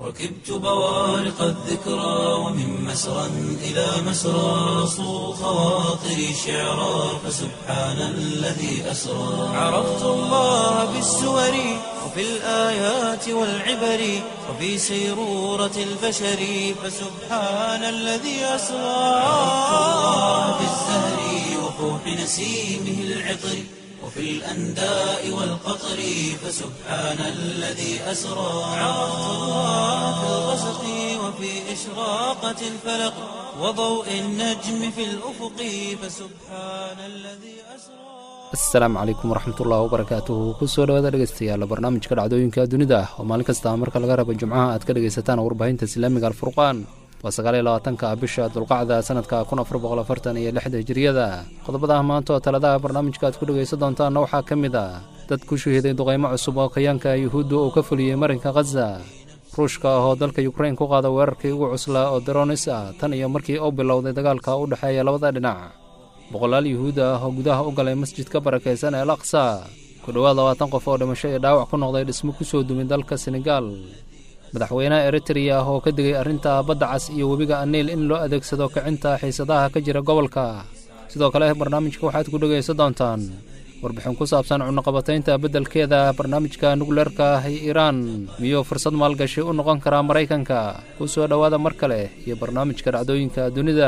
ركبت بوارق الذكرى ومن مسرى إلى مسرى صو خواطري شعرا فسبحان الذي أسرى عرفت الله بالسور وفي الآيات والعبر وفي سيرورة البشر فسبحان الذي أسرى عرفت الله بالزهر وفوح نسيمه العطر وفي الأنداء والقطر فسبحان الذي أسرى عرفت الله في الغسق وفي إشراقة الفلق وضوء النجم في الأفق فسبحان الذي أسرى asalaamu calaykum waraxmatullahi wabarakaatuhu kusoo dhawaada dhegeystayaal barnaamijka dhacdooyinka dunida ah oo maalin kasta marka laga rabo jimcaha aad ka dhegaysataan warbaahinta islaamiga alfurqaan waa sagaal iyo labaatanka bisha dulqacda sanadka kun afar boqol afartan iyo lixda hijiriyada qodobadaha maanta oo taladaha barnaamijka aad ku dhegaysan doontaanna waxaa ka mid ah dad ku shahiiday duqaymo cusub oo kayaanka yuhuudda uu ka fuliyey marinka khaza ruushka ah oo dalka yukrain ku qaada weerarkii ugu cuslaa oo daronis ah tan iyo markii uu bilowday dagaalka u dhexeeya labada dhinac boqolaal yuhuud ah oo gudaha u galay masjidka barakaysan ee al aqsa ku dhowaad labaatan qof oo dhimasho iyo dhaawac ku noqday dhismo ku soo dumay dalka senegaal madaxweynaha eritreya ah oo ka digay arrinta badda cas iyo webiga aniil in loo adeegsado kicinta xiisadaha ka jira gobolka sidoo kale barnaamijka waxaad ku dhegaysan doontaan warbixin ku saabsan cunaqabataynta beddelkeeda barnaamijka nukleerka ah ee iiraan miyuu fursad maalgashi u noqon karaa maraykanka ku soo dhowaada mar kale iyo barnaamijka dhacdooyinka dunida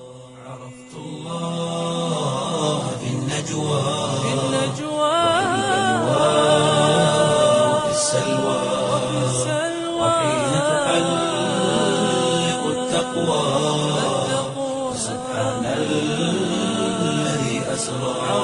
الله في النجوى في النجوى وفي السلوى وحين تحلق التقوى سبحان الذي أسرى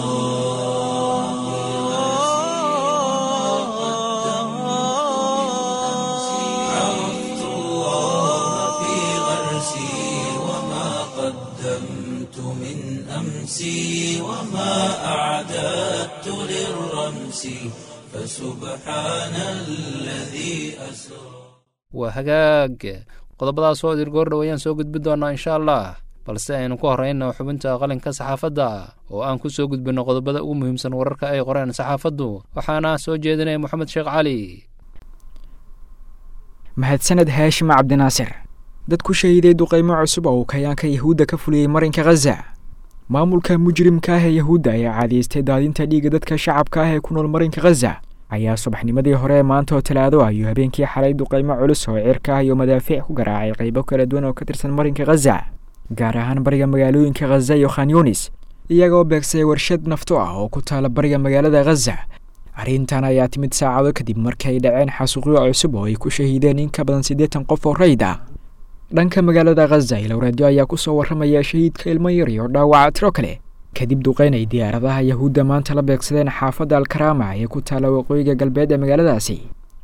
عرفت الله في غرسي وما قدمت من أمسي وما أعددت للرمس فسبحان الذي أسرى waa hagaag qodobadaas oo dirgoor dhowayaan soo gudbi doonaa insha allah balse aynu ku horrayno xubinta qalinka saxaafadda oo aan ku soo gudbinno qodobada ugu muhiimsan wararka ay qoreen saxaafaddu waxaana soo jeedinaya moxamed sheekh cali mahadsaned haashim cabdinaasir dad ku shahiiday duqaymo cusub oo uu kayaanka yahuudda ka fuliyey marinka khaza maamulka mujrimka ah ee yahuudda ayaa caadaystay daadinta dhiigga dadka shacabka ah ee ku nool marinka khaza ayaa subaxnimadii hore ee maanta oo talaado ayuu habeenkii xalay duqaymo culus oo cirka ah iyo madaafiic ku garaacay qaybo kala duwan oo ka tirsan marinka khaza gaar ahaan bariga magaalooyinka khaza iyo khan yunis iyagoo beegsay warshad nafto ah oo ku taala bariga magaalada khaza arrintan ayaa timid saacado kadib markii ay dhaceen xasuuqyo cusub oo ay ku shahiideen in ka badan siddeetan qof oo rayd ah dhanka magaalada khaza ilowreedyo ayaa kusoo warramaya shahiidka ilmo yar iyo dhaawaca tiro kale kadib duqeyn ay diyaaradaha yahuudda maanta la beegsadeen xaafadda alkarama ee ku taala waqooyiga galbeed ee magaaladaasi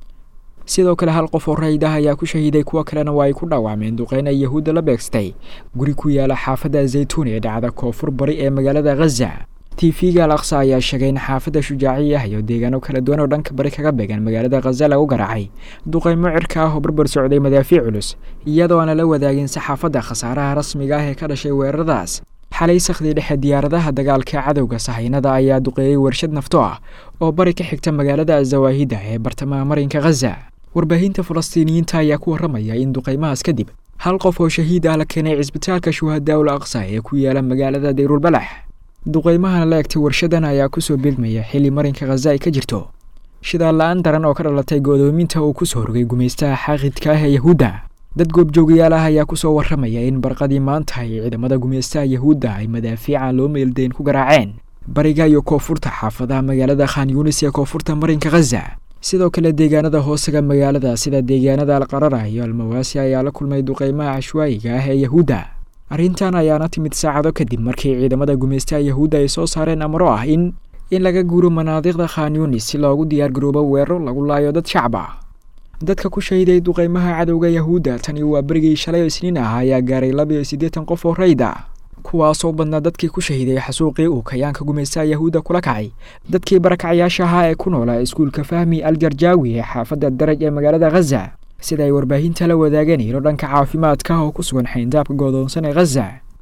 sidoo kale hal qof oo rayd ah ayaa ku shahiiday kuwo kalena waa ay ku dhaawacmeen duqeyn ay yahuudda la beegsatay guri ku yaala xaafadda zaytuun ee dhacda koonfur bari ee magaalada khaza tv-ga al aqsa ayaa sheegay in xaafadda shujaaciya ah iyo deegaano kala duwan oo dhanka bari kaga beegan magaalada khaza lagu garaacay duqaymo cirka ah oo barbar socday madaafiic culus iyadoo aan lala wadaagin saxaafadda khasaaraha rasmiga ah ee ka dhashay weeraradaas xalay sakhdii dhexe diyaaradaha dagaalka cadowga sahaynada ayaa duqeeyey warshad nafto ah oo bari ka xigta magaalada azawaahida ee bartamaha marinka khaza warbaahinta falastiiniyiinta ayaa ku warramaya in duqaymahaas kadib hal qof oo shahiid ah la keenay cisbitaalka shuhadaa ul aqsa ee ku yaala magaalada dayrulbalax duqaymahana la egtay warshadan ayaa kusoo beegmaya xilli marinka khaza ay ka jirto shidaal la-aan daran oo ka dhalatay godoominta uu kusoo rogay gumaystaha xaaqidka ah ee yahuudda dad goobjoogayaal ah ayaa kusoo warramaya in barqadii maanta ay ciidamada gumaystaha yahuudda ay madaafiican loo meeldayn ku garaaceen bariga iyo koonfurta xaafadaha magaalada khan yunis ee koonfurta marinka khaza sidoo kale deegaanada hoosaga magaalada sida deegaanada alqarara iyo almawaasi ayaa la kulmay duqaymaha cashwaayiga ah ee yahuudda arrintan ayaana timid saacado kadib markii ciidamada gumaystaha yahuudda ay soo saareen amro ah in in laga guuro manaadiqda khan yunis si loogu diyaargaroobo weeraro lagu laayo dad shacab ah dadka ku shahiday duqaymaha cadowga yahuudda tani waa berigii shalay oo isniin ah ayaa gaaray laba iyo siddeetan qof oo rayd ah kuwaasoo badnaa dadkii ku shahiday xasuuqii uu kayaanka gumaystaha yahuudda kula kacay dadkii barakacyaasha ahaa ee ku noolaa iskuulka fahmi al jarjaawi ee xaafadda daraj ee magaalada khaza sida ay warbaahinta la wadaageen ilo dhanka caafimaadka oo ku sugan xayndaabka goodoonsan ee khaza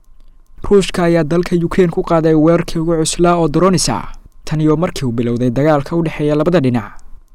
ruushka ayaa dalka yukrein ku qaaday weerarkii ugu cuslaa oo doronis ah tan iyo markii uu bilowday dagaalka u dhexeeya labada dhinac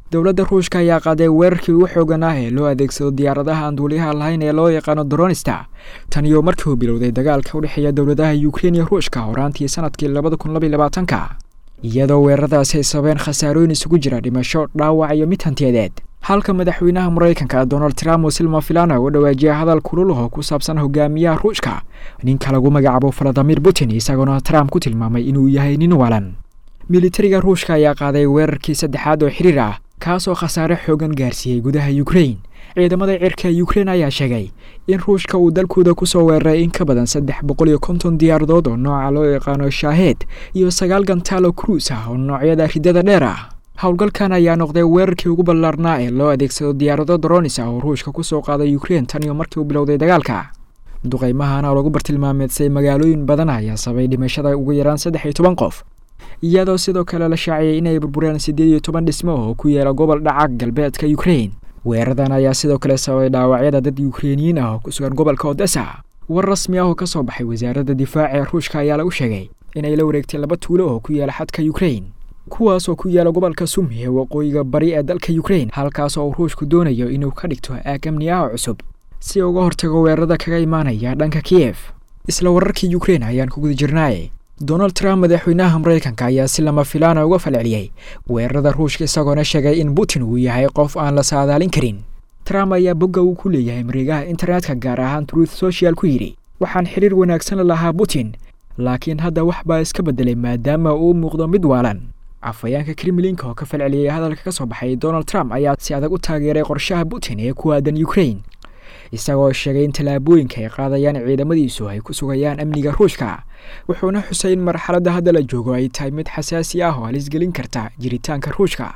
dowladda ruushka ayaa qaaday weerarkii ugu xoogan ah ee loo adeegsado diyaaradaha aan duuliyaha lahayn ee loo yaqaano dronista tan iyo markii uu bilowday dagaalka u dhexeeya dowladaha ukrein iyo ruushka horaantii sanadkii labada kun labaiy labaatanka iyadoo weeraradaasi ay sababeen khasaarooyin isugu jira dhimasho dhaawac iyo mid hantiyadeed halka madaxweynaha maraykanka donald trump oo silma filana u dhawaajiyay hadal kulul oo ku saabsan hogaamiyaha ruushka ninka lagu magacaabo valadimir putin isagoona trump ku tilmaamay inuu yahay nin walan militariga ruushka ayaa qaaday weerarkii saddexaad oo xiriir ah kaasoo khasaare xoogan gaarsiiyey gudaha ukrein ciidamada cirka ukrein ayaa sheegay in ruushka uu dalkooda kusoo weeraray in ka badan saddex boqol iyo konton diyaaradood oo nooca loo yaqaano shaaheed iyo sagaal gantaalo cruis ah oo noocyada ridada dheer ah howlgalkan ayaa noqday weerarkii ugu ballaarnaa ee loo adeegsado diyaarado dronis ah oo ruushka kusoo qaaday ukrein tan iyo markii uu bilowday dagaalka duqaymahana oo lagu bartilmaameedsay magaalooyin badan ayaa sabay dhimashada ugu yaraan saddex iyo toban qof iyadoo sidoo kale la shaaciyay inay burbureen siddeed iyo toban dhismo oo ku yaela gobol dhaca galbeedka ukrein weeraradan ayaa sidoo kale sababay dhaawacyada dad ukreiniyiin ah oo ku sugan gobolka odessa war rasmi ah oo ka soo baxay wasaaradda difaaca ee ruushka ayaa lagu sheegay inay la wareegtay laba tuulo oo ku yaala xadka ukrein kuwaas oo ku yaala gobolka sumi ee waqooyiga bari ee dalka ukrein halkaas oo uu ruushku doonayo inuu ka dhigto aag amni ah oo cusub si uga hortago weerarada kaga imaanaya dhanka kiyef isla wararkii ukrein ayaan ku guda jirnaaye donald trump madaxweynaha maraykanka ayaa si lama filaana uga falceliyey weerarada ruushka isagoona sheegay in putin uu yahay qof aan la saadaalin karin trump ayaa bogga uu ku leeyahay mareegaha internetka gaar ahaan truth social ku yidhi waxaan xiriir wanaagsan la lahaa putin laakiin hadda wax baa iska beddelay maadaama uu muuqdo mid waalan afhayeenka kremlinka oo ka falceliyey hadalka ka soo baxay donald trump ayaa si adag u taageeray qorshaha putin ee ku aadan ukrain isagoo sheegay in tallaabooyinka ay qaadayaan ciidamadiisu ay ku sugayaan amniga ruushka wuxuuna xusay in marxaladda hadda la joogo ay tahay mid xasaasi ah oo halisgelin karta jiritaanka ruushka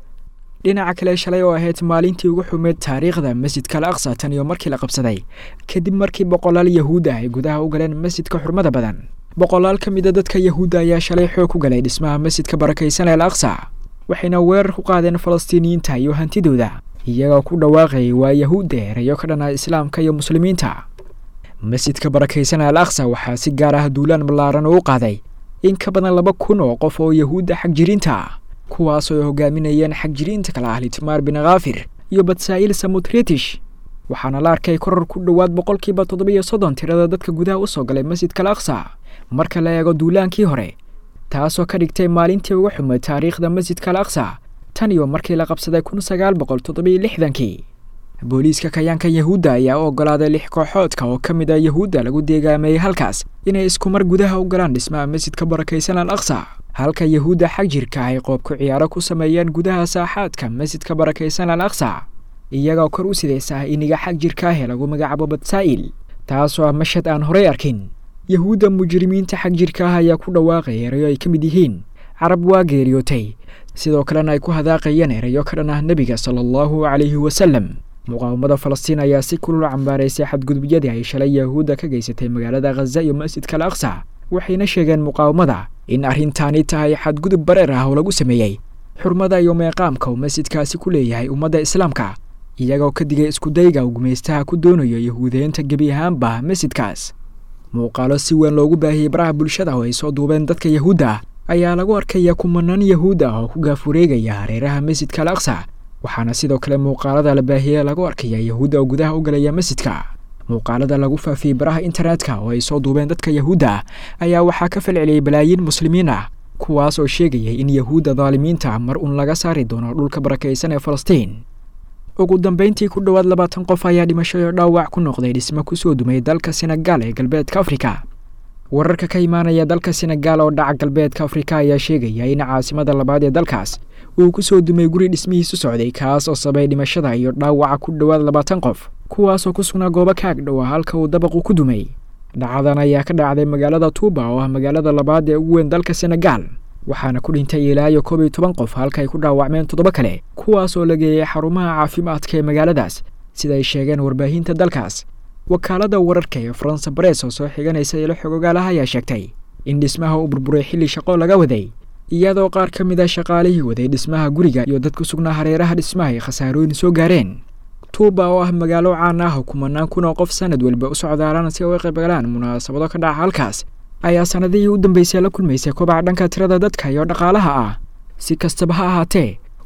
dhinaca kale shalay oo ahayd maalintii ugu xumeed taariikhda masjidka al aqsa tan iyo markii la qabsaday kadib markii boqolaal yahuud ah ay gudaha u galeen masjidka xurmada badan boqolaal ka mid a dadka yahuudda ayaa shalay xoog ku galay dhismaha masjidka barakaysan ee al aqsa waxayna weerar ku qaadeen falastiiniyiinta iyo hantidooda iyagoo ku dhawaaqayay waa yahuudda erayo ka dhan ah islaamka iyo muslimiinta masjidka barakaysan al aqsa waxaa si gaar ah duulaan ballaaran uu qaaday in ka badan laba kun oo qof oo yahuudda xagjiriinta ah kuwaasoo ay hogaaminayeen xagjiriinta kale ah litmaar bin khaafir iyo batsaa'il samutretish waxaana la arkay koror ku dhowaad boqolkiiba toddobiyo soddon tirada dadka gudaha u soo galay masjidka al aqsa marka la eego duulaankii hore taasoo ka dhigtay maalintii uga xumay taariikhda masjidka al aqsa tan iyo markii la qabsaday kun sagaal boqol toddobiyo lixdankii booliiska kayaanka yahuudda ayaa u oggolaaday lix kooxoodka oo ka mid a yahuudda lagu deegaameeyey halkaas inay iskumar gudaha u galaan dhismaha masjidka barakaysan al aqsa halka yahuudda xag jirka ay qoobku ciyaaro ku sameeyeen gudaha saaxaadka masjidka barakaysan al aqsa iyagoo kor u sidaysa iniga xag jirka ah ee lagu magacaabo batsaa'il taasoo ah mashad aan horey arkin yahuudda mujrimiinta xag jirka ah ayaa ku dhawaaqay erayo ay ka mid yihiin carab waa geeriyootay sidoo kalena ay ku hadaaqayeen erayo ka dhan ah nebiga sala allahu calayhi wasalem muqaawamada falastiin ayaa si kulul cambaaraysay xadgudubyadii ay shalay yahuudda ka geysatay magaalada khaza iyo masjidka al aqsa waxayna sheegeen muqaawamada in arrintaani tahay xadgudub bareer ah oo lagu sameeyey xurmada iyo meeqaamka uu masjidkaasi ku leeyahay ummadda islaamka iyagoo ka digay iskudayga uu gumaystaha ku doonayo yahuudeynta gebi ahaanba masjidkaas muuqaalo si weyn loogu baahiyey baraha bulshada oo ay soo duubeen dadka yahuudda ayaa lagu arkaya kumanaan yahuud ah oo ku gaafureegaya hareeraha masjidka al aqsa waxaana sidoo kale muuqaalada la baahiyey lagu arkaya yahuudda oo gudaha u galaya masjidka muuqaalada lagu faafiyey baraha internetka oo ay soo duubeen dadka yahuudda ayaa waxaa ka falceliyey balaayiin muslimiin ah kuwaas oo sheegayay in yahuudda daalimiinta mar uun laga saari doono dhulka barakaysan ee falastiin ugu dambeyntii ku dhowaad labaatan qof ayaa dhimashoyo dhaawac ku noqday dhismo kusoo dumay dalka senegaal ee galbeedka afrika wararka ka imaanaya dalka senegaal oo dhaca galbeedka afrika ayaa sheegaya in caasimada labaad ee dalkaas uu ku soo dumay guri dhismihiisu socday kaas oo sabay dhimashada iyo dhaawaca ku dhowaad labaatan qof kuwaasoo ku sugnaa goobo kaag dhow ah halka uu dabaqu ku dumay dhacadan ayaa ka dhacday magaalada tuuba oo ah magaalada labaad ee ugu weyn dalka senegaal waxaana ku dhintay ilaa iyo koob iyo toban qof halka ay ku dhaawacmeen toddoba kale kuwaas oo la geeyey xarumaha caafimaadka ee magaaladaas sida ay sheegeen warbaahinta dalkaas wakaalada wararka ee faransa bares oo soo xiganaysa ilo xogogaalaha ayaa sheegtay in dhismaha uu burburay xilli shaqo laga waday iyadoo qaar ka mid a shaqaalihii waday dhismaha guriga iyo dad ku sugnaa hareeraha dhismaha ay khasaarooyin soo gaareen tuuba oo ah magaalo caan ah oo kumanaan kun oo qof sanad walba u socdaalaan si ay uga qaybgalaan munaasabado ka dhaca halkaas ayaa sanadihii u dambeysay la kulmaysay kobaca dhanka tirada dadka iyo dhaqaalaha ah si kastaba ha ahaatee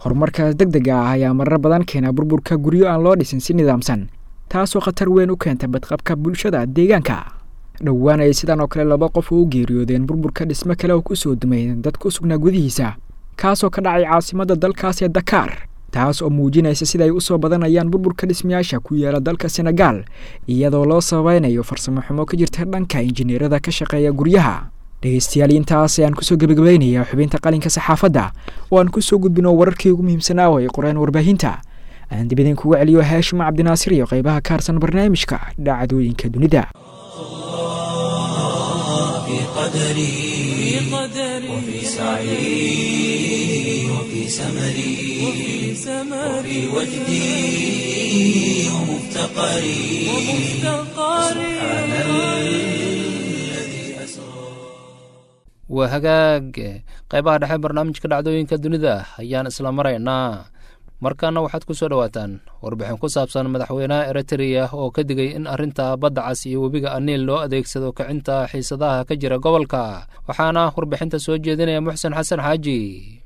horumarkaas deg dega ah ayaa marar badan keena burburka guryo aan loo dhisin si nidaamsan taasoo khatar weyn u keenta badqabka bulshada deegaanka dhowaan ay sidan oo kale laba qof u geeriyoodeen burburka dhismo kale oo kusoo dumay dad ku sugnaa gudihiisa kaasoo ka dhacay caasimadda dalkaas ee dakaar taas oo muujinaysa sida ay usoo badanayaan burburka dhismayaasha ku yaala dalka senegaal iyadoo loo sabaynayo farsamo xumo ka jirta dhanka injineerada ka shaqeeya guryaha dhegeystayaal intaas ayaan kusoo gebagabaynayaa xubinta qalinka saxaafadda oo aan kusoo gudbino wararkii ugu muhiimsanaa oo ay qoreen warbaahinta aan dib idin kugu celiyo haashim cabdinaasir iyo qaybaha ka harsan barnaamijka dhacdooyinka dunida في قدري وفي سعي وفي سمري وفي وجدي ومفتقري سبحان الذي أسرى waa hagaag qaybaha dhexe barnaamijka dhacdooyinka dunida ayaan isla maraynaa markaana waxaad ku soo dhowaataan warbixin ku saabsan madaxweynaha eritreya oo ka digay in arrinta badda cas iyo webiga aniil loo adeegsado kicinta xiisadaha ka jira gobolka waxaana warbixinta soo jeedinaya muxsen xasan xaaji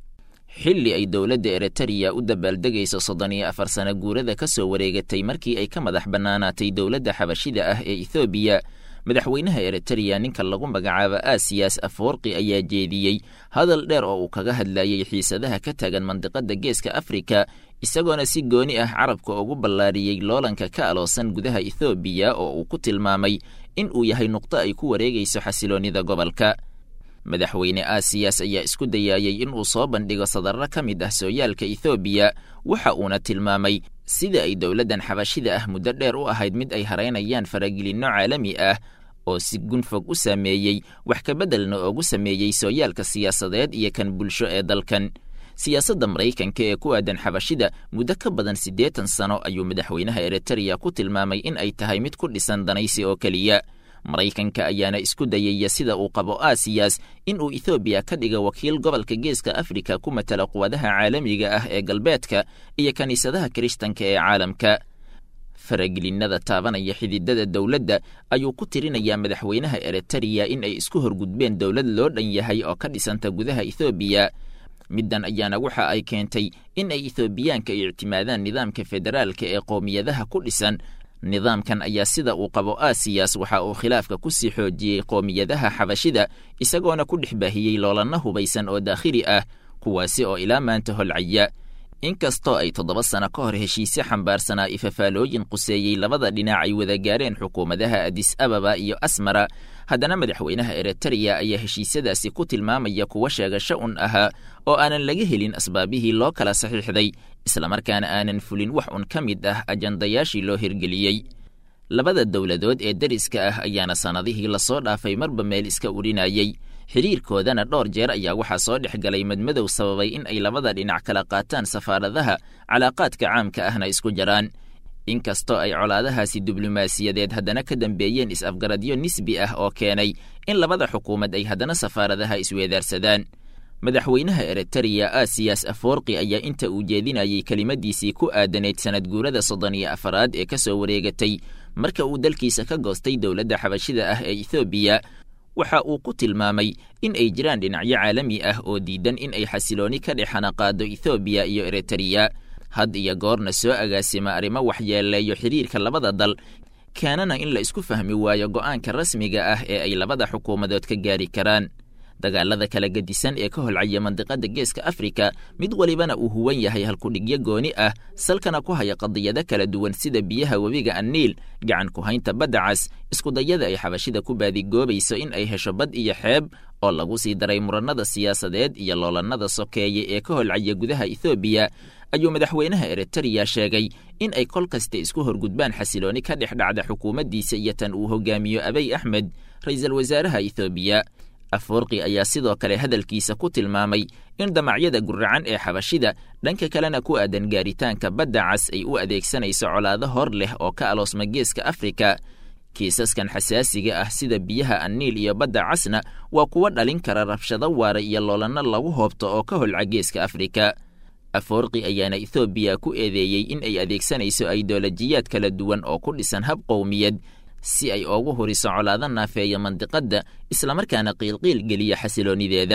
xilli ay dowladda eritreya u dabaaldegayso soddon iyo afar sano guurada ka soo wareegatay markii ay ka madax bannaanaatay dowladda xabashida ah ee ethoobiya madaxweynaha eritreya ninka lagu magacaabo aasiyas afwarqi ayaa jeediyey hadal dheer oo uu kaga hadlayey xiisadaha ka tagan mandiqadda geeska afrika isagoona si gooni ah carabka ugu ballaariyey loolanka ka aloosan gudaha ethoobiya oo uu ku tilmaamay in uu yahay nuqdo ay ku wareegayso xasiloonnida gobolka madaxweyne aasiyas ayaa isku dayaayey in uu soo bandhigo sadarro ka mid ah sooyaalka ethoobiya waxa uuna tilmaamay sida ay dowladdan xabashida ah muddo dheer u ahayd mid ay haraynayaan faragelinno caalami ah oo si gunfog u saameeyey wax kabeddelna oogu sameeyey sooyaalka siyaasadeed iyo kan bulsho ee dalkan siyaasadda maraykanka ee ku aadan xabashida muddo ka badan siddeetan sano ayuu madaxweynaha eritreya ku tilmaamay in ay tahay mid ku dhisan danaysi oo keliya maraykanka ayaana isku dayaya sida uu qabo aasiyas in uu ethoobiya ka dhiga wakiil gobolka geeska afrika ku matala quwadaha caalamiga ah ee galbeedka iyo kiniisadaha kiristanka ee caalamka faragelinada taabanaya xididada dowladda ayuu ku tirinayaa madaxweynaha eritreya in ay isku horgudbeen dowlad loo dhan yahay oo ka dhisanta gudaha ethoobiya middan ayaana waxa ay keentay in ay ethoobiyaanka ictimaadaan nidaamka federaalka ee qowmiyadaha ku dhisan nidaamkan ayaa sida uu qabo aasiyas waxa uu khilaafka ku sii xoojiyey qowmiyadaha xabashida isagoona ku dhex baahiyey loolanna hubaysan oo daakhili ah kuwaasi oo ilaa maanta holcaya inkastoo ay toddoba sano ka hor heshiisyo xambaarsanaa ifafaalooyin quseeyey labada dhinac ay wada gaareen xukuumadaha adis ababa iyo asmara haddana madaxweynaha eritreya ayaa heshiisyadaasi ku tilmaamaya kuwa sheegasho un ahaa oo aanan laga helin asbaabihii loo kala saxiixday islamarkaana aanan fulin wax un ka mid ah ajandayaashii loo hirgeliyey labada dowladood ee deriska ah ayaana sannadihii lasoo dhaafay marba meel iska urinayey xidhiirkoodana dhowr jeer ayaa waxaa soo dhex galay madmadow sababay in ay labada dhinac kala qaataan safaaradaha calaaqaadka caamka ahna isku jaraan inkastoo ay colaadahaasi diblomaasiyadeed haddana ka dambeeyeen is-afgaradyo nisbi ah oo keenay in labada xukuumad ay haddana safaaradaha isweedaarsadaan madaxweynaha eritreya aasiyas aforqi ayaa inta uu jeedinayey kelimadiisii ku aadanayd sanad guurada soddon iyo afaraad ee ka soo wareegatay marka uu dalkiisa ka goostay dowladda xabashida ah ee ethoobiya waxa uu ku tilmaamay in ay jiraan dhinacyo caalami ah oo diidan in ay xasilooni ka dhex xanaqaado ethoobiya iyo eritreya had iyo goorna soo agaasima arrimo waxyeeleeyo xidhiirka labada dal keenana in la isku fahmi waayo go'aanka rasmiga ah ee ay labada xukuumadood ka gaari karaan dagaalada kala gedisan ee ka holcaya mandiqada geeska afrika mid walibana uu huwan yahay halkudhigyo gooni ah salkana ku haya qadiyado kala duwan sida biyaha webiga anniil gacan ku haynta badda cas iskudayada ay xabashida ku baadigoobayso in ay hesho bad iyo xeeb oo lagu sii daray murannada siyaasadeed iyo loolannada sokeeye ee ka holcaya gudaha ethoobiya ayuu madaxweynaha eritreya sheegay in ay kol kasta isku horgudbaan xasilooni ka dhex dhacda xukuumaddiisa iyo tan uu hogaamiyo abey axmed ra-iisul wasaaraha ethoobiya aforqi ayaa sidoo kale hadalkiisa ku tilmaamay in damacyada guracan ee xabashida dhanka kalena ku aadan gaaritaanka badda cas ay u adeegsanayso colaado hor leh oo ka aloosma geeska afrika kiisaskan xasaasiga ah sida biyaha anniil iyo badda casna waa kuwa dhalin kara rabshado waara iyo loolanno lagu hoobto oo ka holca geeska afrika aforqi ayaana ethoobiya ku eedeeyey in ay adeegsanayso aidolojiyaad kala duwan oo ku dhisan hab qowmiyad si ay oogu huriso colaado naafeeya mandiqadda islamarkaana qiilqiil geliya xasiloonideeda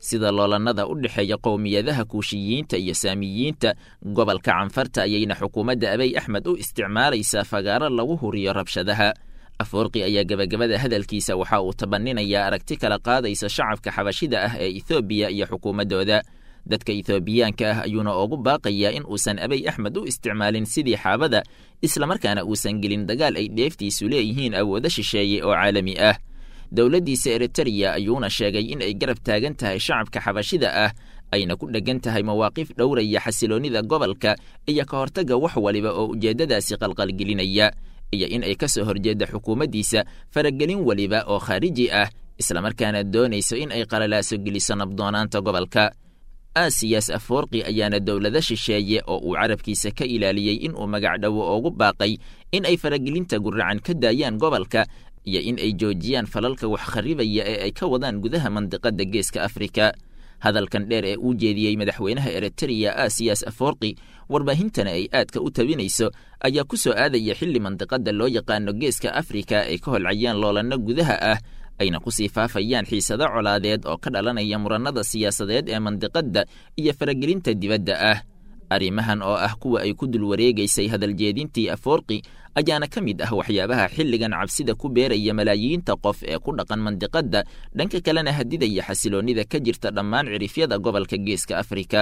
sida loolannada u dhexeeya qowmiyadaha kuushiyiinta iyo saamiyiinta gobolka canfarta ayayna xukuumadda abiy axmed u isticmaalaysaa fagaaro lagu huriyo rabshadaha afoorqi ayaa gebagabada hadalkiisa waxa uu tabaninayaa aragti kala qaadaysa shacabka xabashida ah ee ethoobiya iyo xukuumaddooda dadka ethoobiyaanka ah ayuuna ugu baaqayaa in uusan abiy axmed u isticmaalin sidii xaabada islamarkaana uusan gelin dagaal ay dheeftiisu leeyihiin awoodo shisheeye oo caalami ah dowladdiisa eritereya ayuuna sheegay in ay garab taagan tahay shacabka xabashida ah ayna ku dheggan tahay mawaaqif dhowraya xasiloonnida gobolka iyo ka hortagga wax waliba oo ujeeddadaasi qalqalgelinaya iyo in ay ka soo horjeedda xukuumaddiisa faragelin weliba oo khaariji ah islamarkaana doonayso in ay qalalaaso geliso nabdoonaanta gobolka aasiyas afoorqi ayaana dowlado shisheeye oo uu carabkiisa ka ilaaliyey in uu magacdhowo ugu baaqay in ay faragelinta guracan ka daayaan gobolka iyo in ay joojiyaan falalka wax kharribaya ee ay ka wadaan gudaha mandiqadda geeska afrika hadalkan dheer ee uu jeediyey madaxweynaha eritereya aasiyas afoorqi warbaahintana ay aadka u tabinayso ayaa ku soo aadaya xilli mandiqadda loo yaqaano geeska afrika ay ka holcayaan loolanno gudaha ah ayna kusii faafayaan xiisado colaadeed oo ka dhalanaya murannada siyaasadeed ee mandiqadda iyo faragelinta dibadda ah arrimahan oo ah kuwa ay ku dul wareegaysay hadaljeedintii afoorqi ayaana ka mid ah waxyaabaha xilligan cabsida ku beeraya malaayiinta qof ee ku dhaqan mandiqadda dhanka kalena hadidaya xasiloonnida ka jirta dhammaan cirifyada gobolka geeska afrika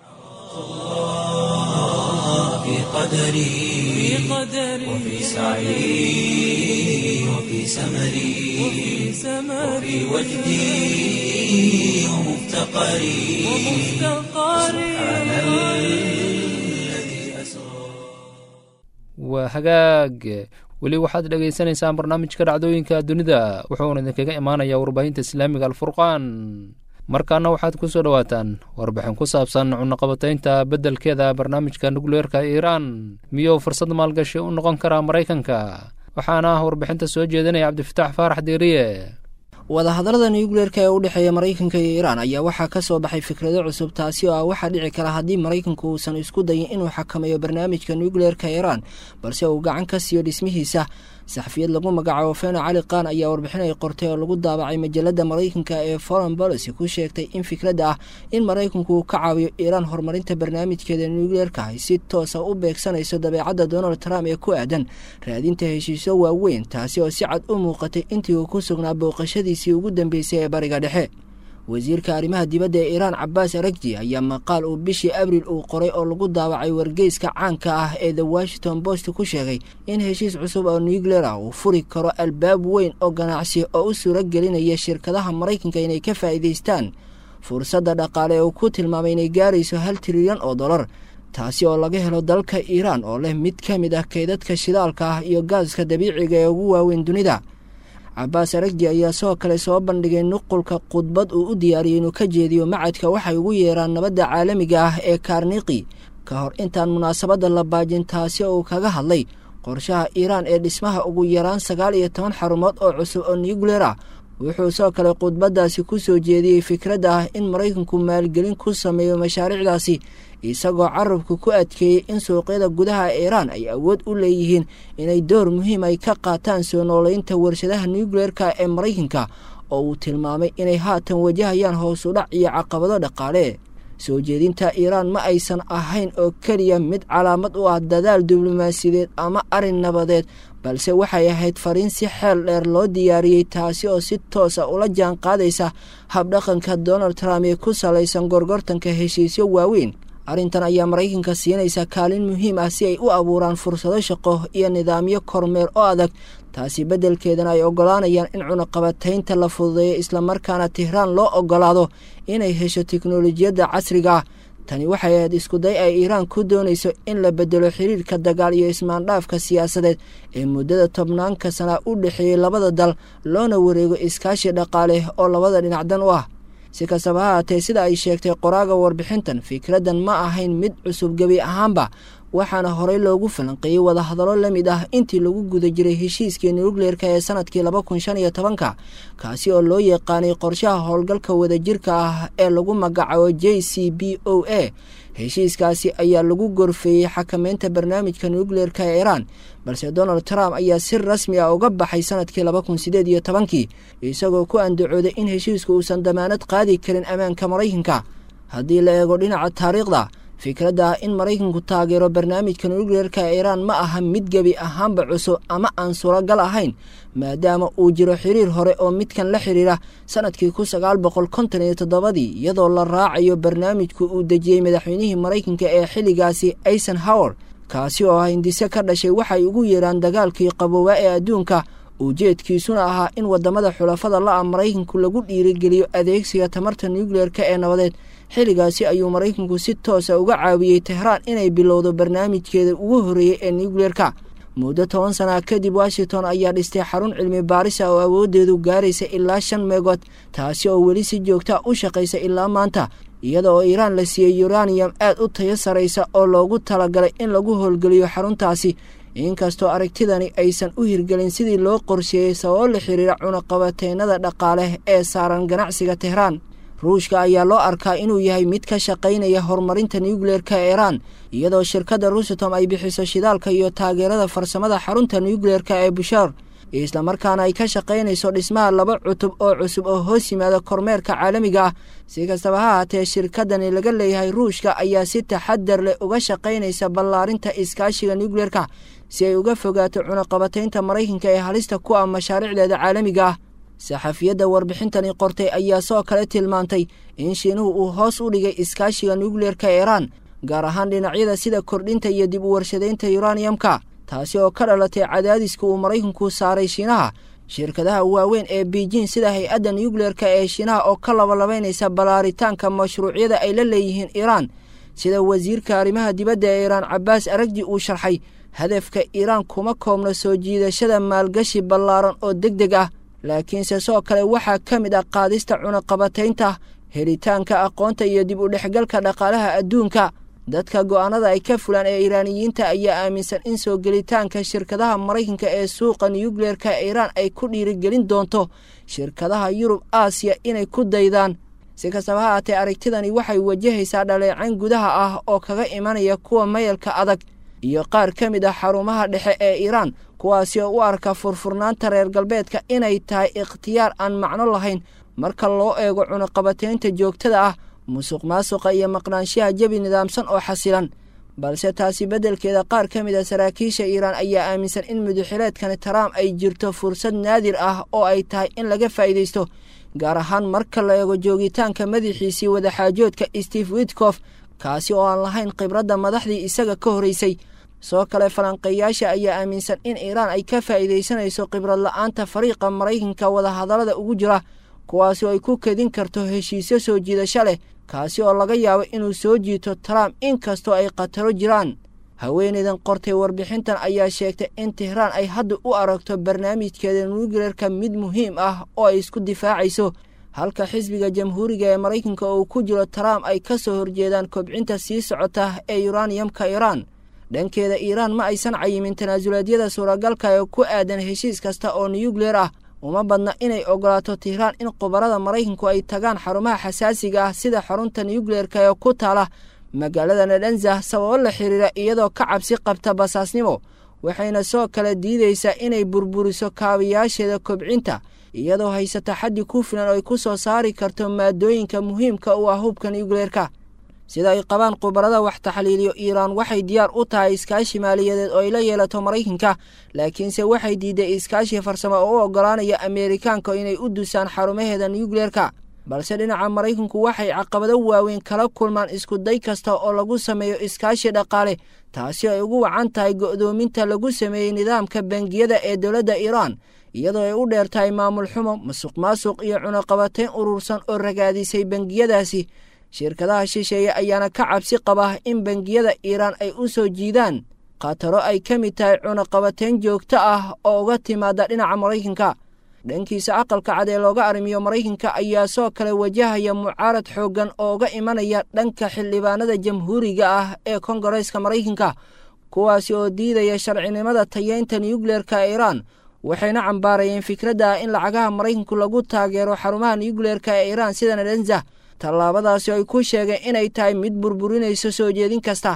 في قدري وفي سعي وفي سمري وفي وجدي ومفتقري سبحان الذي أسرى waa hagaag weli waxaad dhegaysanaysaan barnaamijka dhacdooyinka dunida wuxuuna idinkaga imaanayaa warbaahinta islaamiga alfurqaan markaana waxaad ku soo dhowaataan warbixin ku saabsan cunaqabataynta beddelkeeda barnaamijka nukleerka iiraan miyuu fursad maalgashi u noqon karaa maraykanka waxaana ah warbixinta soo jeedinaya cabdifitaax faarax diiriye wadahadallada nuukleerka ee u dhexeeya maraykanka iyo iiraan ayaa waxaa ka soo baxay fikrado cusub taasi oo ah waxaa dhici kara haddii maraykanku uusan isku dayin inuu xakameeyo barnaamijka nuukleerka iiraan balse uu gacan ka siiyo dhismihiisa saxafiyad lagu magacaabo fena cali kaan ayaa warbixin ay qortay oo lagu daabacay majalada maraykanka ee foreign policy ku sheegtay in fikradda ah in maraykanku uu ka caawiyo iiraan horumarinta barnaamijkeeda nuukleerka ay si toosa u beegsanayso dabeecadda donald trump ee ku aadan raadinta heshiisyo waaweyn taasi oo si cad u muuqatay intii uu ku sugnaa booqashadiisii ugu dambeysay ee bariga dhexe wasiirka arrimaha dibadda ee iiraan cabaas aragji ayaa maqaal uu bishii abriil uu qoray oo lagu daawacay wargeyska caanka ah ee the washington post ku sheegay in heshiis cusub oo nuukleer ah uu furi karo albaab weyn oo ganacsi oo u suuro gelinaya shirkadaha maraykanka inay ka faa'iidaystaan fursadda dhaqaale ee uu ku tilmaamay inay gaarayso hal trilyan oo dollar taasi oo laga helo dalka iiraan oo leh mid ka mid ah kaydadka shidaalka ah iyo gaaska dabiiciga ee ugu waaweyn dunida cabaas aragji ayaa sidoo kale soo bandhigay nuqulka khudbad uu u diyaariyey inuu ka jeediyo macadka waxay ugu yeeraan nabadda caalamiga ah ee kaarniqi ka hor intaan munaasabadda la baajin taasi oo uu kaga hadlay qorshaha iiraan ee dhismaha ugu yaraan sagaal iyo toban xarumood oo cusub oo nuukleer ah wuxuu sidoo kale khudbaddaasi ku soo jeediyey fikradda ah in maraykanku maalgelin ku sameeyo mashaariicdaasi isagoo carabku ku adkeeyey in suuqyada gudaha iiraan ay awood u leeyihiin inay door muhiim ay ka qaataan soo nooleynta warshadaha nuukleerka ee maraykanka oo uu tilmaamay inay haatan wajahayaan hoosudhac iyo caqabado dhaqaale soo jeedinta iiraan ma aysan ahayn oo keliya mid calaamad u ah dadaal diblomaasiyadeed ama arrin nabadeed balse waxay ahayd fariin si xeel dheer loo diyaariyey taasi oo si toosa ula jaan qaadaysa habdhaqanka donald trump ee ku salaysan gorgortanka heshiisyo waaweyn arrintan ayaa maraykanka siinaysa kaalin muhiim ah si ay u abuuraan fursado shaqo iyo nidaamyo kormeer oo adag taasi beddelkeedana ay oggolaanayaan in cunaqabataynta la fududeeyo islamarkaana tihraan loo oggolaado inay hesho teknolojiyadda casriga ah tani waxay ahayd iskuday ay iiraan ku doonayso in la bedelo xiriirka dagaal iyo ismaandhaafka siyaasadeed ee muddada tobnaanka sana u dhexeeyey labada dal loona wareego iskaashi dhaqaale oo labada dhinacdan u ah si kastaba ha haatee sida ay sheegtay qoraaga warbixintan fikraddan ma ahayn mid cusub gebi ahaanba waxaana horey loogu falanqeeyey wadahadallo la mid ah intii lagu guda jiray heshiiskii nuukleerka ee sanadkii laba kun shan iyo tobanka kaasi oo loo yaqaanay qorshaha howlgalka wadajirka ah ee lagu magacaabo j c b o a heshiiskaasi ayaa lagu gorfeeyey xakameynta barnaamijka nuukleerka ee iiraan balse donald trump ayaa si rasmi ah uga baxay sanadkii laba kun sideed iyo tobankii isagoo ku andacooday in heshiisku uusan damaanad qaadi karin ammaanka maraykanka haddii la eego dhinaca taariikhda fikradda ah in maraykanku taageero barnaamijka nukleerka ee iiraan ma aha mid gebi ahaanba cusub ama aan suuragal ahayn maadaama uu jiro xiriir hore oo midkan la xidhiira sanadkii kun sagaal boqol konton iyo toddobadii iyadoo la raacayo barnaamijku uu dejiyey madaxweynihii maraykanka ee xilligaasi eisenhower kaasi oo ah hindise ka dhashay waxay ugu yeedhaan dagaalkii qaboobaa ee adduunka ujeedkiisuna ahaa in waddamada xulafada la-a maraykanku lagu dhiirigeliyo adeegsiga tamarta nukleerka ee nabadeed xilligaasi ayuu maraykanku si toosa uga caawiyey tehraan inay bilowdo barnaamijkeeda ugu horreeyey ee nukleerka muddo toban sana kadib washington ayaa dhistay xarun cilmi baaris ah oo awooddeedu gaaraysa ilaa shan meegood taasi oo weli si joogta u shaqaysa ilaa maanta iyada oo iiraan la siiyey yuraniyam aad u tayo saraysa oo loogu talagalay in lagu howlgeliyo xaruntaasi inkastoo aragtidani aysan u hirgelin sidii loo qorsheeyey sababo la xiriira cunaqabateynada dhaqaale ee saaran ganacsiga tehraan ruushka ayaa loo arkaa inuu yahay mid ka shaqaynaya horumarinta nukleerka ee iiraan iyadoo shirkadda rusitom ay bixiso shidaalka iyo taageerada farsamada xarunta nukleerka ee bushaar islamarkaana ay ka shaqaynayso dhismaha laba cutub oo cusub oo hoos yimaada kormeerka caalamiga ah si kastaba ha haatee shirkadani laga leeyahay ruushka ayaa si taxadar leh uga shaqaynaysa ballaarinta iskaashiga nukleerka si ay uga fogaato cunaqabataynta maraykanka ee halista ku ah mashaariicdeeda caalamiga ah saxafiyadda warbixintani qortay ayaa soo kale tilmaantay in shiinuhu uu hoos u dhigay iskaashiga nukleerka ee iiraan gaar ahaan dhinacyada sida kordhinta iyo dib u warshadaynta yuraniyamka taasi oo ka dhalatay cadaadiska uu maraykanku saaray shiinaha shirkadaha waaweyn ee beijing sida hay-adda nukleerka ee shiinaha oo ka labalabaynaysa ballaaritaanka mashruucyada ay la leeyihiin iiraan sida wasiirka arrimaha dibadda ee iiraan cabbaas aragji uu sharxay hadafka iiraan kuma koobno soo jiidashada maalgashi ballaaran oo deg deg ah laakiinse soo kale waxaa ka mid ah qaadista cunaqabataynta helitaanka aqoonta iyo dib u dhexgalka dhaqaalaha adduunka dadka go'aanada ay ka fulaan ee iiraaniyiinta ayaa aaminsan in soo gelitaanka shirkadaha maraykanka ee suuqa nukleerka ee iiraan ay ku dhiirigelin doonto shirkadaha yurub aasiya inay ku daydaan si kastaba ha haatee aragtidani waxay wajahaysaa dhaleecayn gudaha ah oo kaga imanaya kuwa mayalka adag iyo qaar ka mid ah xarumaha dhexe ee iiraan kuwaasi oo u arka furfurnaanta reer galbeedka inay tahay ikhtiyaar aan macno lahayn marka loo eego cunaqabataynta joogtada ah musuq maasuqa iyo maqnaanshaha jebi nidaamsan oo xasilan balse taasi beddelkeeda qaar ka mid a saraakiisha iiraan ayaa aaminsan in mudaxileedkani trump ay jirto fursad naadir ah oo ay tahay in laga faa'iidaysto gaar ahaan marka la eego joogitaanka madaxiisii wadaxaajoodka steve witkof kaasi oo aan lahayn khibradda madaxdii isaga ka horeysay soo kale falanqeeyaasha ayaa aaminsan in iiraan ay ka faa'iidaysanayso khibrad la'aanta fariiqa maraykanka wadahadallada ugu jira kuwaasi oo ay ku kedin karto heshiisyo soo jiidasho leh kaasi oo laga yaabo inuu soo jiito trump inkastoo ay khataro jiraan haweeneydan qortay warbixintan ayaa sheegtay in tehraan ay hadda u aragto barnaamijkeeda nukleerka mid muhiim ah oo ay isku difaacayso halka xisbiga jamhuuriga ee maraykanka uu ku jiro trump ay ka soo horjeedaan kobcinta sii socota ee yuraniyamka iiraan dhankeeda iiraan ma aysan cayimin tanaasulaadyada suuragalka ee ku aadan heshiis kasta oo nukleer ah uma badna inay ogolaato tehraan in khubarada maraykanku ay tagaan xarumaha xasaasiga ah sida xarunta nukleerka ee ku taala magaalada nadanzah sababo la xiriira iyadoo ka cabsi qabta basaasnimo waxayna soo kale diidaysaa inay burburiso kaabayaasheeda kobcinta iyadoo haysata xaddi ku filan oo ay ku soo saari karto maadooyinka muhiimka u ah hubka nukleerka sida ay qabaan khubarada wax taxliiliyo iiraan waxay diyaar u tahay iskaashi maaliyadeed oo ay la yeelato maraykanka laakiinse waxay diiday iskaashi farsamo oo u oggolaanaya ameerikaanka inay u dusaan xarumaheeda nukleerka balse dhinaca maraykanku waxay caqabado waaweyn kala kulmaan iskuday kasta oo lagu sameeyo iskaashi dhaqaale taasi ay ugu wacan tahay go'doominta lagu sameeyey nidaamka bangiyada ee dowladda iiraan iyadoo ay u dheer tahay maamul xumo masuq maasuq iyo cunaqabateyn urursan oo ragaadisay bangiyadaasi shirkadaha shisheeye ayaana ka cabsi qaba in bangiyada iiraan ay u soo jiidaan khataro ay ka mid tahay cunaqabateyn joogto ah oo uga timaada dhinaca maraykanka dhankiisa aqalka cad ee looga arrimiyo maraykanka ayaa soo kale wajahaya mucaarad xooggan oo uga imanaya dhanka xildhibaanada jamhuuriga ah ee kongareeska maraykanka kuwaasi oo diidaya sharcinimada tayeynta nukleerka iiraan waxayna cambaarayeen fikradda ah in lacagaha maraykanku lagu taageero xarumaha nukleerka ee iiraan sida nadanzah tallaabadaasi ay ku sheegeen inay tahay mid burburinayso soo jeedin kasta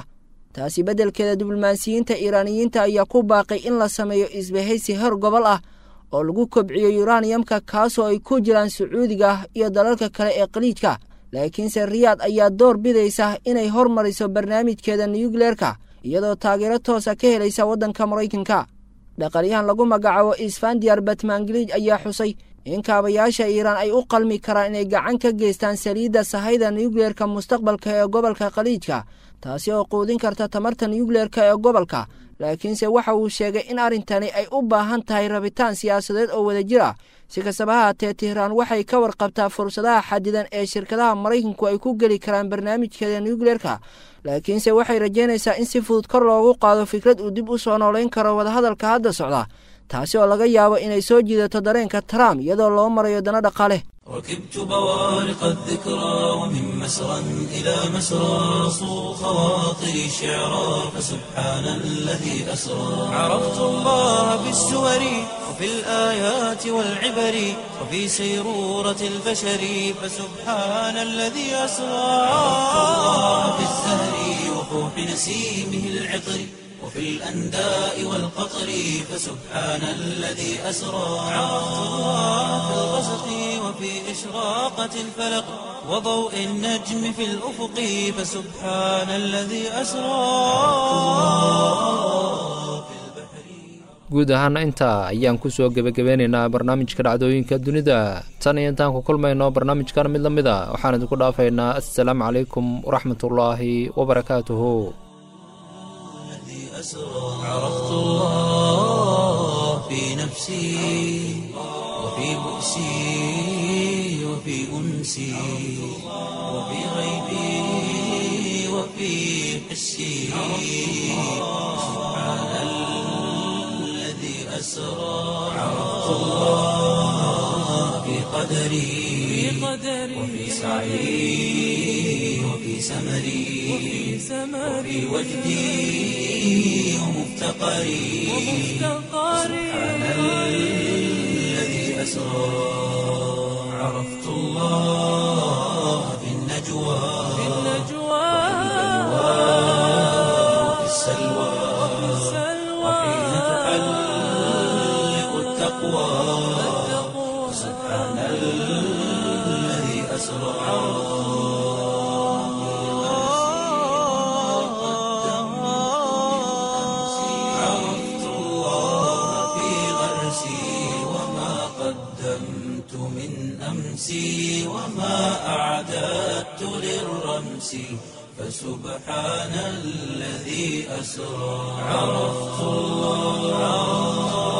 taasi beddelkeeda diblomaasiyiinta iiraaniyiinta ayaa ku baaqay in la sameeyo isbahaysi hor gobol ah oo lagu kobciyo yuraniyamka kaasoo ay ku jiraan sacuudiga iyo dalalka kale ee khaliijka laakiinse riyaad ayaa door bidaysa inay hormariso barnaamijkeeda nuyukleerka iyadoo taageero toosa ka helaysa waddanka maraykanka dhaqalyahan lagu magacaabo isfandiyar batmangilij ayaa xusay in kaabayaasha iiraan ay u qalmi karaan inay gacan ka geystaan saliidda sahayda nuyukleerka mustaqbalka ee gobolka khaliijka taasi oo quudin karta tamarta nuyukleerka ee gobolka laakiinse waxa uu sheegay in arrintani ay u baahan tahay rabitaan siyaasadeed oo wadajir ah si kastaba haatee tihraan waxay ka warqabtaa fursadaha xadidan ee shirkadaha maraykanku ay ku geli karaan barnaamijkeeda nuyukleerka laakiinse waxay rajaynaysaa in si fudud kor loogu qaado fikrad uu dib u soo noolayn karo wadahadalka hadda socda taasi oo laga yaabo inay soo jiidato dareenka trump iyadoo loo marayo dana dhaqaale ركبت بوارق الذكرى ومن مسرى إلى مسرى صو خواطري شعرا فسبحان الذي أسرى عرفت الله بالسور وفي الآيات والعبر وفي سيرورة البشر فسبحان الذي أسرى عرفت الله بالزهر وفوح نسيمه العطر وفي الأنداء والقطر فسبحان الذي أسرى عرفت الله في الغسق وفي إشراقة الفلق وضوء النجم في الأفق فسبحان الذي أسرى guud ahaana intaa ayaan kusoo gebagabeynaynaa barnaamijka dhacdooyinka dunida tan iyo intaan ku kulmayno barnaamijkan mid la mid a waxaan idinku dhaafaynaa assalaamu calaykum waraxmatullaahi wabarakaatuhu عرفت الله في نفسي وفي بؤسي وفي أنسي وفي غيبي وفي حسي سبحان الذي أسرى عرفت الله في قدري وفي سعي وفي سمري وفي وجدي ومفتقري سبحان الذي أسرى عرفت الله في النجوى وفي السلوى وحين تحلق التقوى سبحان الذي أسرى عرفت الله في غرسي وما قدمت من أمسي وما أعددت للرمس فسبحان الذي أسرى عرفت الله